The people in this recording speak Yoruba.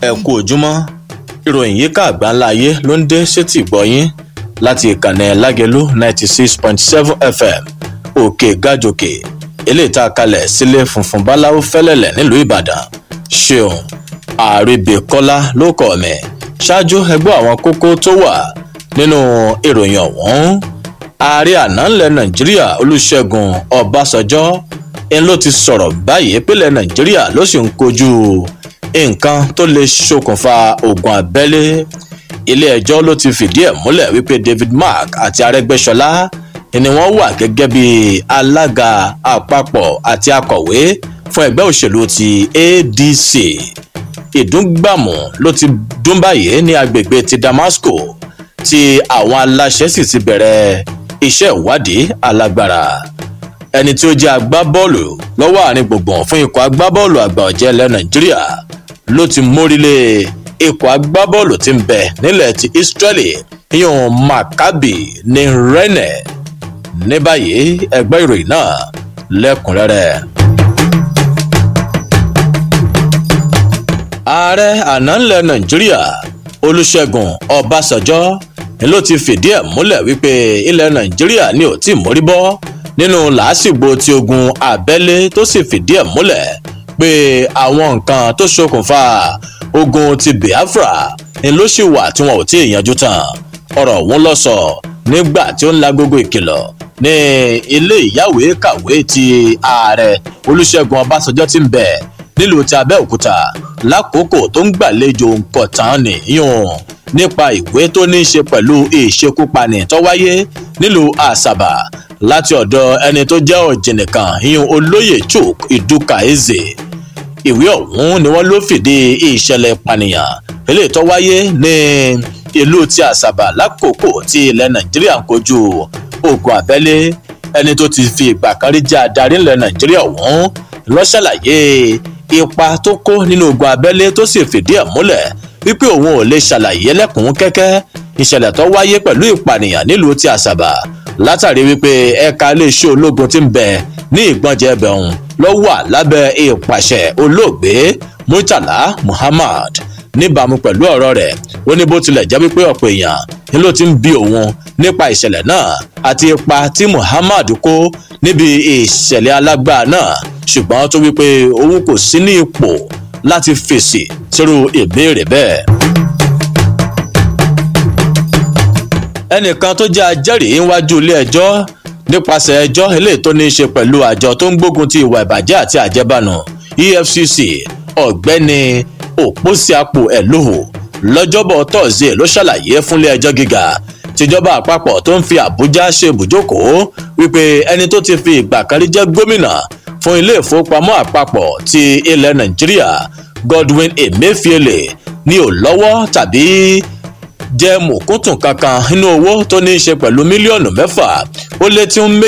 ẹ kú ojúmọ́ ìròyìn yíká àgbáńlá ayé ló ń dé sétí ìgbọ́yín láti ìkànnì lágẹ̀lú ninety six point seven fm òkè gàjòkè eléyìí tá a kalẹ̀ sílé funfun báláwo fẹ́lẹ́lẹ̀ nílùú ìbàdàn ṣeun àrèbèkọ́lá ló kọ̀ mí ṣáájú ẹgbẹ́ àwọn kókó tó wà nínú ìròyìn ọ̀hún ààrẹ àná ńlẹ̀ nàìjíríà olùṣègùn ọbásanjọ́ ń ló ti sọ̀rọ̀ báyìí pínlẹ̀ nàìjíríà ló sì ń kojú nǹkan tó lè ṣokùnfà ogun abẹ́lé ilé-ẹjọ́ ló ti fìdí ẹ̀ múlẹ̀ wípé david mark àti arẹ́gbẹ́sọlá ni wọ́n wà gẹ́gẹ́ bí alága àpapọ̀ àti akọ̀wé fún ẹgbẹ́ òṣèlú ti adc ìdúngbàmù ló ti dún báyìí ní agbègbè ti damasco tí àwọn aláṣẹ sì ti bẹ̀rẹ̀ iṣẹ́ ìwádìí alágbára ẹni tí ó jẹ́ agbábọ́ọ̀lù lọ́wọ́ àárín gbùngbùn fún ikọ̀ agbábọ́ọ̀lù àgbà ọ̀jẹ̀ ilẹ̀ nàìjíríà ló ti mórílé ikọ̀ agbábọ́ọ̀lù tí ń bẹ nílẹ̀ ti israeli yíyan maccabi ní rennes ní báyìí ẹgbẹ́ ìròyìn náà lẹ́kùnrẹ́rẹ́. ààrẹ àná ńlẹ̀ nàìjíríà olùṣègùn ọbásanjọ́ ni ló ti fìdí ẹ̀ múlẹ̀ wípé ilẹ̀ nàìjíríà ni ò tí ì mórí bọ́ nínú làásìgbò tí ogun abẹ́lé tó sì fìdí ẹ̀ múlẹ̀ pé àwọn nǹkan tó ṣokùnfà ogun ti biafra ni ló sì wà tí wọn ò tí ì yanjú tán ọ̀rọ̀ òun lọ sọ nígbà tí ó ń la gbogbo ìkìlọ̀ ní ilé ìyáwèé kàwé ti ààrẹ olùṣègùn ọbásanjọ́ ti ń bẹ̀ nílùú ti abẹ́òkúta lákòókò tó ń gbàlejò nǹkan tán nìyún nípa ìwé tó ní í ṣe pẹ̀lú ìṣekúpani tó wáyé nílùú àṣàbà láti ọ̀dọ̀ ẹni tó jẹ́ ọ̀jìnìkan ìyún olóyè chuk ìdúkà eze ìwé ọ̀hún ni wọ́n ló fìdí ìṣẹ̀lẹ̀ ìpànìyàn eléyìí tó wáyé ní ìlú ti àṣàbà lákòókò tí ilẹ̀ nàìjíríà ń kojú ogun abẹ́lé ẹni tó ti fi ìgbà kan rí jẹ́ adarí ilẹ̀ nàìjíríà ọ̀hún ló ṣàlàyé ipa tó kó nínú ogun abẹ́lé tó sì fìdí ẹ̀ múlẹ̀ wípé òun ò lè ṣàlàyé lẹ́kùn kẹ́kẹ́ ìṣẹ̀lẹ̀ tó wáyé pẹ̀lú ìpànìyàn nílùú ti àṣàbà látàrí wípé ẹ̀ka iléeṣẹ́ ológun ti ń bẹ ní ìgbọ́njẹ ẹbẹ̀hún ló wà lábẹ́ ìpàṣẹ olóògbé murtala muhammad níbàámu pẹ̀lú ọ̀rọ̀ rẹ̀ ó ní bó tilẹ̀ jẹ́ wípé ọ̀pọ̀ èèyàn ni ló ti ń bi òun nípa ìṣẹ̀lẹ̀ náà àti ipa tí muhammad kó níbi ìṣẹ̀lẹ̀ alágbára náà ṣùgbọ́n tó wípé òun kò sí ní ipò láti fèsì sírú ìbéèrè bẹ́ẹ̀. ẹnìkan tó jẹ́ ajẹ́rìí níwájú ilé ẹjọ́ nípasẹ̀ ẹjọ́ eléyìí tó ní í ṣe pẹ̀lú àjọ tó ń gbógun ti ìwà ìbàjẹ́ àti àjẹbánu efcc ọ̀gbẹ́ni òpósíapò ẹ̀lòhò lọ́jọ́bọ̀ tọ́sídẹ̀ẹ́ ló ṣàlàyé fúnlé ẹjọ́ gíga tìjọba àpapọ̀ tó ń fi àbújá ṣe ibùjókòó wípé ẹni tó ti fi ìgbà kan rí jẹ́ gómìnà fún ilé ìfowópamọ́ àpapọ̀ ti ilẹ̀ nàìjíríà godwin emefiele ní ò lọ́wọ́ tàbí jẹ́ mùkúntùn kankan nínú owó tó ní í ṣe pẹ̀lú mílíọ̀nù mẹ́fà ó lé tí ń méjì.